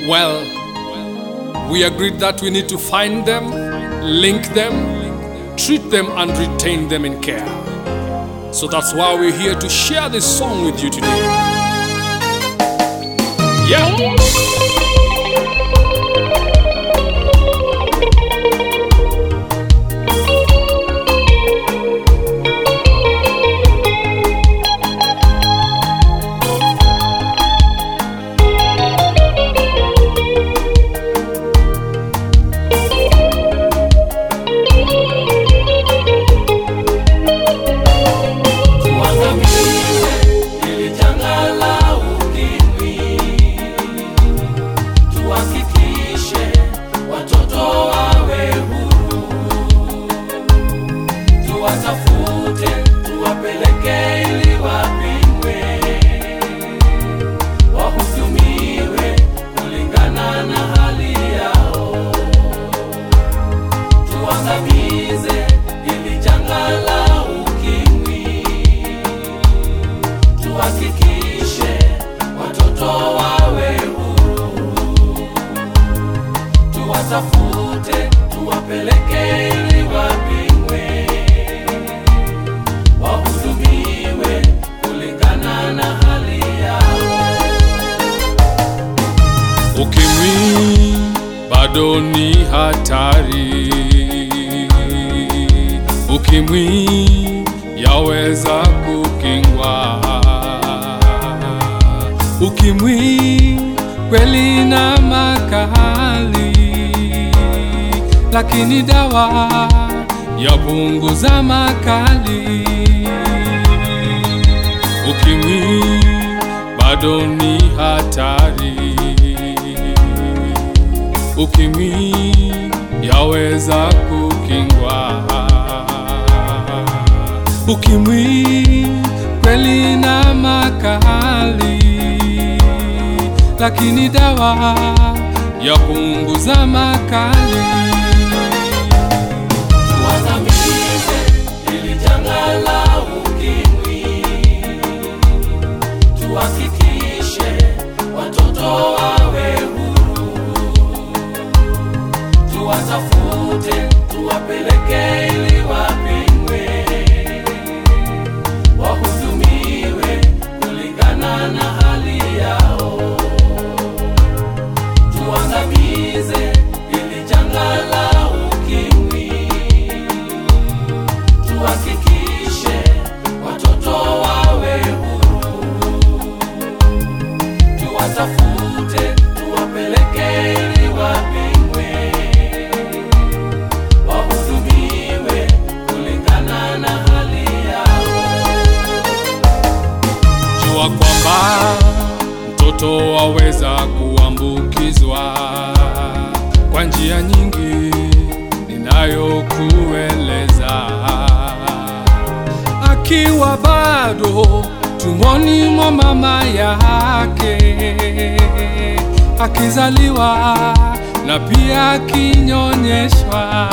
Well, we agreed that we need to find them, link them, treat them, and retain them in care. So that's why we're here to share this song with you today. Yeah. Tuangamize hili janga la ukimwi, tuhakikishe watoto wawe huru, tuwatafute, tuwapeleke ili wapimwe, wahudumiwe kulingana na hali yao. Tuangamize hili janga la ukimwi, tuhakikishe watoto wawe huru, tuwatafute, tuwapeleke ili wapimwe, wahudumiwe kulingana na hali yao. Ukimwi bado ni hatari. Ukimwi yaweza kukingwa. Ukimwi kweli na makali, lakini dawa yapunguza makali. Ukimwi bado ni hatari. Ukimwi yaweza kukingwa. Ukimwi kweli na makali, lakini dawa yapunguza makali. Tuangamize hili janga la ukimwi, tuhakikishe watoto wawe huru, tuwatafute, tuwapeleke ili wapimwe, wahudumiwe kulingana na hali yao. Tuangamize hili janga la ukimwi, tuhakikishe watoto wawe huru, tuwatafute, tuwapeleke ili wapimwe, wahudumiwe kulingana na hali yao. Jua kwamba mtoto waweza kuambukizwa kwa njia nyingi ninayokueleza, akiwa bado tumboni mwa mama yake, akizaliwa na pia akinyonyeshwa.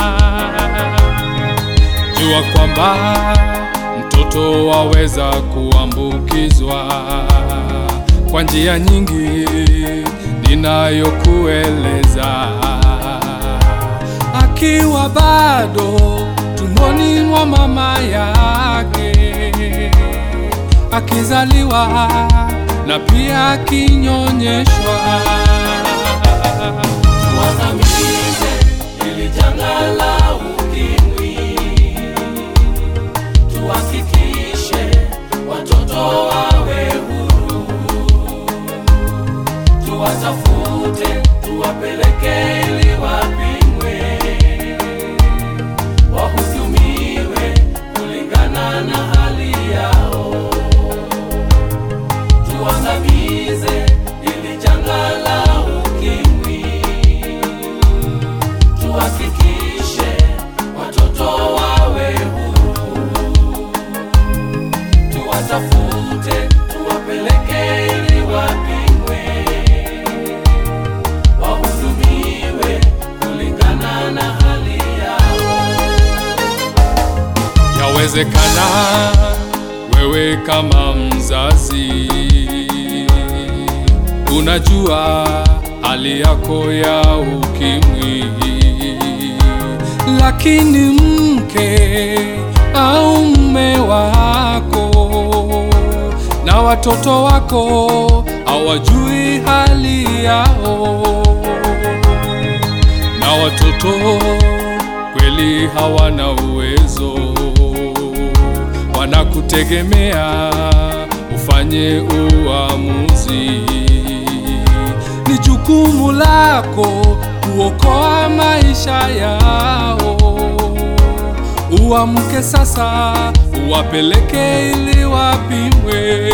Jua kwamba mtoto waweza kuambukizwa kwa njia nyingi ninayokueleza, akiwa bado tumboni mwa mama yake, akizaliwa na pia akinyonyeshwa. Tuangamize hili janga la ukimwi, tuhakikishe watoto wawe huru, tuwatafute, tuwapeleke ili wapimwe, wahudumiwe kulingana na hali yao. Tuangamize hili janga la ukimwi, tuhakikishe watoto wawe huru, tuwatafute, tuwapeleke ili wapimwe, wahudumiwe kulingana na hali yao. Yawezekana wewe kama mzazi unajua hali yako ya ukimwi. Lakini mke au mume wako na watoto wako hawajui hali yao, na watoto kweli hawana uwezo, wanakutegemea ufanye uamuzi. Ni jukumu lako kuokoa maisha yao. Uamke sasa, uwapeleke ili wapimwe.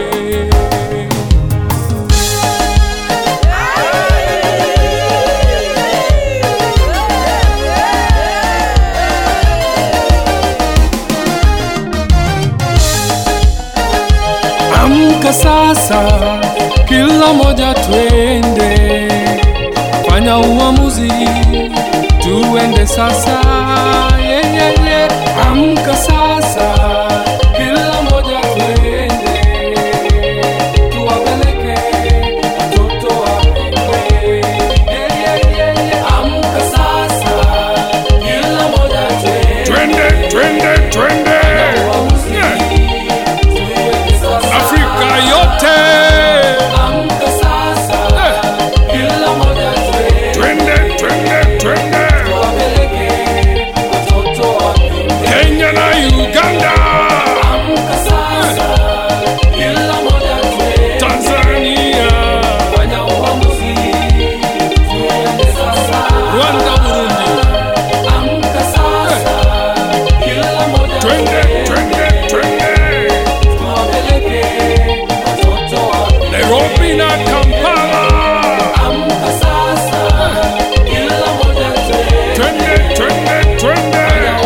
Amka sasa, kila moja twende, fanya uamuzi, tuende sasa. Yeah, yeah, yeah. Amka sasa, kila moja twende, tuwapeleke watoto wapimwe. Yeah, yeah, yeah, yeah. Amka sasa, kila moja twende, Twende, twende, twende. uamuzi, Yeah. tuende sasa. Afrika yote. Amka sasa, kila moja twende, Twende, twende, twende. tuwapeleke watoto wapimwe. Kenya na Uganda. Amka sasa, kila moja twende, Tanzania. fanya uamuzi, tuende sasa. Rwanda, Burundi. Amka sasa, kila moja Twende, twende, twende. tuwapeleke watoto wapimwe. Nairobi na Kampala. Amka sasa, kila moja twende, Twende, twende, twende.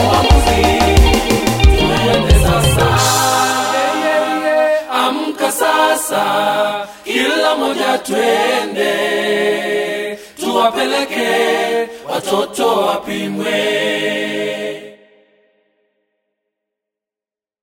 Amka sasa, kila moja twende, tuwapeleke watoto wapimwe.